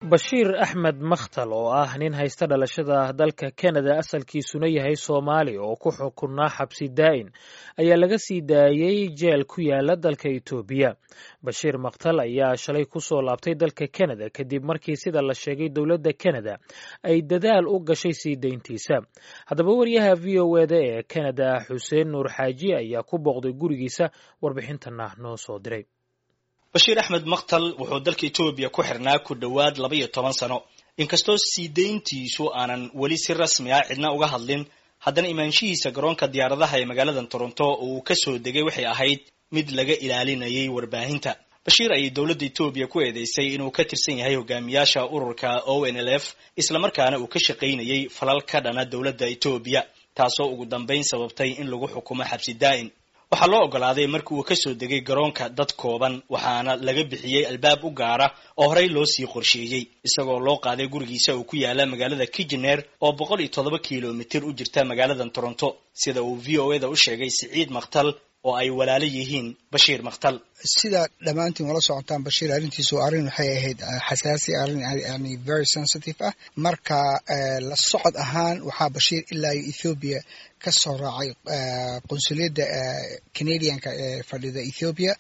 bashiir axmed makhtal oo ah nin haysta dhalashada dalka kanada asalkiisuna yahay soomaali oo ku xukunaa xabsi daa'in ayaa laga sii daayey jeel ku yaala dalka etoobiya bashiir makhtal ayaa shalay ku soo laabtay dalka kanada kadib markii sida la sheegay dowladda kanada ay dadaal u gashay sii dayntiisa haddaba wariyaha v o eda ee kanada xuseen nuur xaaji ayaa ku booqday gurigiisa warbixintana noo soo diray bashiir axmed makhtal wuxuu dalka etoobiya ku xirnaa ku dhowaad laba iyo toban sano inkastoo sii dayntiisu aanan weli si rasmi ah cidna uga hadlin haddana imaanshihiisa garoonka diyaaradaha ee magaalada toronto oo uu kasoo degay waxay ahayd mid laga ilaalinayay warbaahinta bashiir ayay dowladda etoobiya ku eedeysay inuu ka tirsan yahay hogaamiyaasha ururka o n l f islamarkaana uu ka shaqaynayay falal ka dhana dowladda etoobiya taasoo ugu dambayn sababtay in lagu xukumo xabsi daa'in waxaa loo ogolaaday markii uu kasoo degay garoonka dad kooban waxaana laga bixiyey albaab u gaara oo horey loo sii qorsheeyey isagoo loo qaaday gurigiisa uu ku yaala magaalada kijener oo boqol iyo toddoba kilomitir u jirta magaalada toronto sida uu v o eda u sheegay siciid makhtal oo ay walaalo yihiin bashiir makhtal sida dhammaantiin wala socotaan bashiir arrintiisu arrin waxay ahayd xasaasi arrin yani very sensitive ah marka la socod ahaan waxaa bashiir ilaa iyo ethoobiya ka soo raacay qunsuliyadda canadianka ee fadhida ethoobia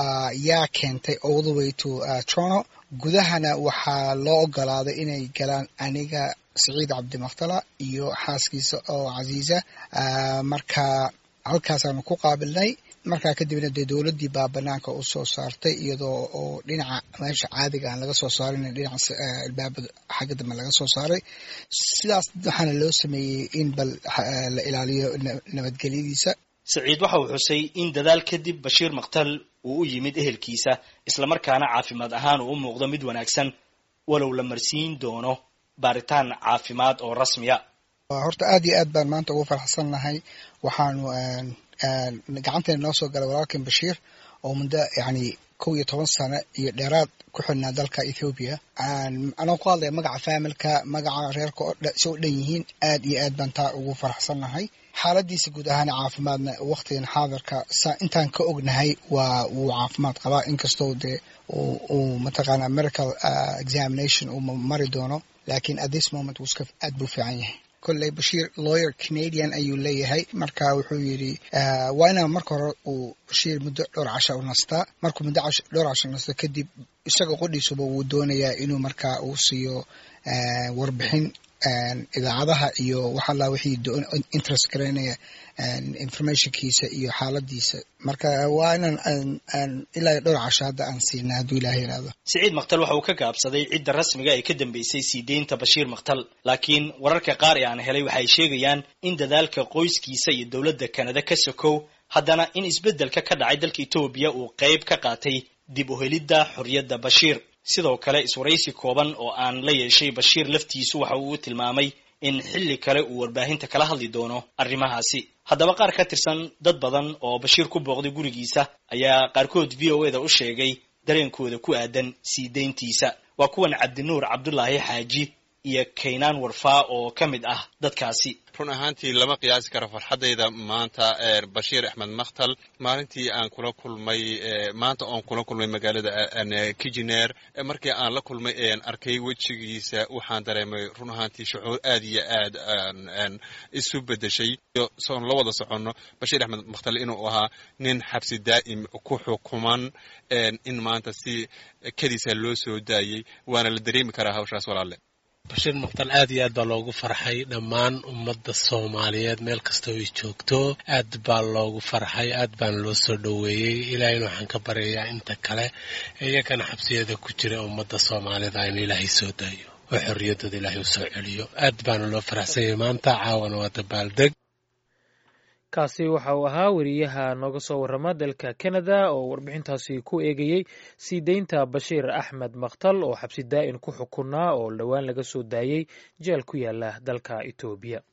yaa keentay all the way to toronto gudahana waxaa loo ogolaaday inay galaan aniga saciid cabdimakhtala iyo xaaskiisa oo casiisa marka halkaasaanu ku qaabilnay markaa kadibna dee dowladdii baa banaanka u soo saartay iyadoo oo dhinaca meesha caadiga aan laga soo saarin dhinaca albaabada xagga dambe laga soo saaray sidaas waxaana loo sameeyey in bal la ilaaliyo nabadgelyadiisa saciid waxa uu xusay in dadaal kadib bashiir makhtal uu u yimid ehelkiisa islamarkaana caafimaad ahaan uu u muuqdo mid wanaagsan walow la marsiin doono baaritaan caafimaad oo rasmiya horta aad iyo aad baan maanta ugu farxsan nahay waxaanu gacanteena noo soo galay walaalkan bashiir oo muddo yani kow iyo toban sano iyo dheeraad ku xidhnaa dalka ethoobiya anoo ku hadlaya magaca faamilka magaca reerka si u dhan yihiin aad iyo aad baan taa ugu faraxsan nahay xaaladiisa guud ahaana caafimaadna waqtigan xaadirka intaan ka ognahay waa wuu caafimaad qabaa inkastoo dee uu mataqaana medical examination uu mari doono lakin at this moment wuuska aad buu fiican yahay kolley bashiir lawyer canadian ayuu leeyahay marka wuxuu yidhi waa inaa marka hore uu bashiir muddo dhowr casha u nastaa markuu muddo dhowr casha nasto kadib isaga qodhiisuba wuu doonayaa inuu markaa uu siiyo warbixin idaacadaha iyo waxalla wixii interest garaynaya informationkiisa iyo xaaladiisa marka waa inaan ilaa dhowr casho hadda aan siina hadduu ilaah yidhaahdo siciid makhtal waxa uu ka gaabsaday cidda rasmiga ee ka dambeysay sii deynta bashiir makhtal laakiin wararka qaar ee aan helay waxay sheegayaan in dadaalka qoyskiisa iyo dowladda kanada ka sokow haddana in isbeddelka ka dhacay dalka etoobiya uu qayb ka qaatay dib u helidda xorriyadda bashiir sidoo kale iswaraysi kooban oo aan la yeeshay bashiir laftiisu waxa uu tilmaamay in xilli kale uu warbaahinta kala hadli doono arrimahaasi haddaba qaar ka tirsan dad badan oo bashiir ku booqday gurigiisa ayaa qaarkood v o eda u sheegay dareenkooda ku aadan sii dayntiisa waa kuwan cabdinuur cabdulaahi xaaji iyo kaynaan warfaa oo ka mid ah dadkaasi run ahaantii lama qiyaasi karo farxaddayda maanta bashiir axmed makhtal maalintii aan kula kulmay maanta oon kula kulmay magaalada kijineer markii aan la kulmay ean arkay wejigiisa waxaan dareemay run ahaantii shucuur aad iyo aad isu bedeshay soon la wada soconno bashiir axmed makhtal inuu ahaa nin xabsi daa'im ku xukuman in maanta si kadiisa loo soo daayey waana la dareemi karaa hawshaas walaalle bashiir makhtal aad iyo aad baa loogu farxay dhammaan ummadda soomaaliyeed meel kastoo ay joogto aad baa loogu farxay aad baana loo soo dhoweeyey ilaahayna waxaan ka baryayaa inta kale iyagana xabsiyada ku jira ummadda soomaalida in ilaahay soo daayo oo xorriyaddooda ilaahay u soo celiyo aad baana loo faraxsanyay maanta caawana waa dabaaldeg kaasi waxa uu ahaa weriyaha nooga soo warrama dalka kanada oo warbixintaasi ku eegayey sii deynta bashiir axmed makhtal oo xabsi daa'in ku xukunaa oo dhowaan laga soo daayey jeel ku yaala dalka etoobiya